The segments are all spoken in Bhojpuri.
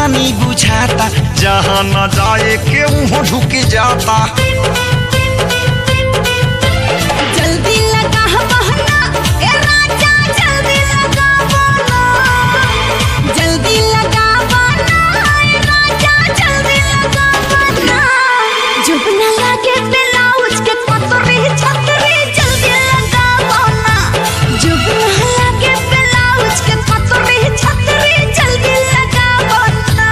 पानी बुझाता जहाँ न जाए के वहाँ ढुक जाता जल्दी लगा बहना ए राजा जल्दी लगा बहना जल्दी लगा बहना ए राजा जल्दी लगा बहना जब न लागे ब्लाउज के पतरी छतरी जल्दी लगा बहना जब न लागे ब्लाउज के पतरी छतरी जल्दी लगा बहना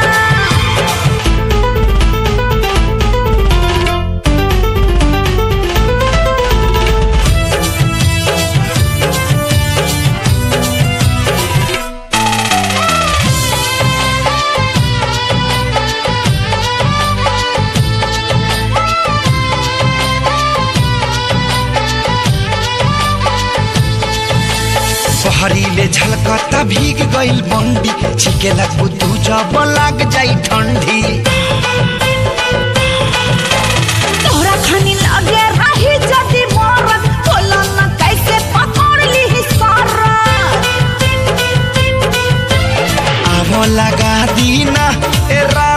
पहरीले झलकता भीग गइल बंडी छिकेला कुतू जब लाग जाई ठंडी तोरा खानी लगे रही जदी मोरत बोला न कैसे पकड़ ली सारा आवो लगा दीना ए रा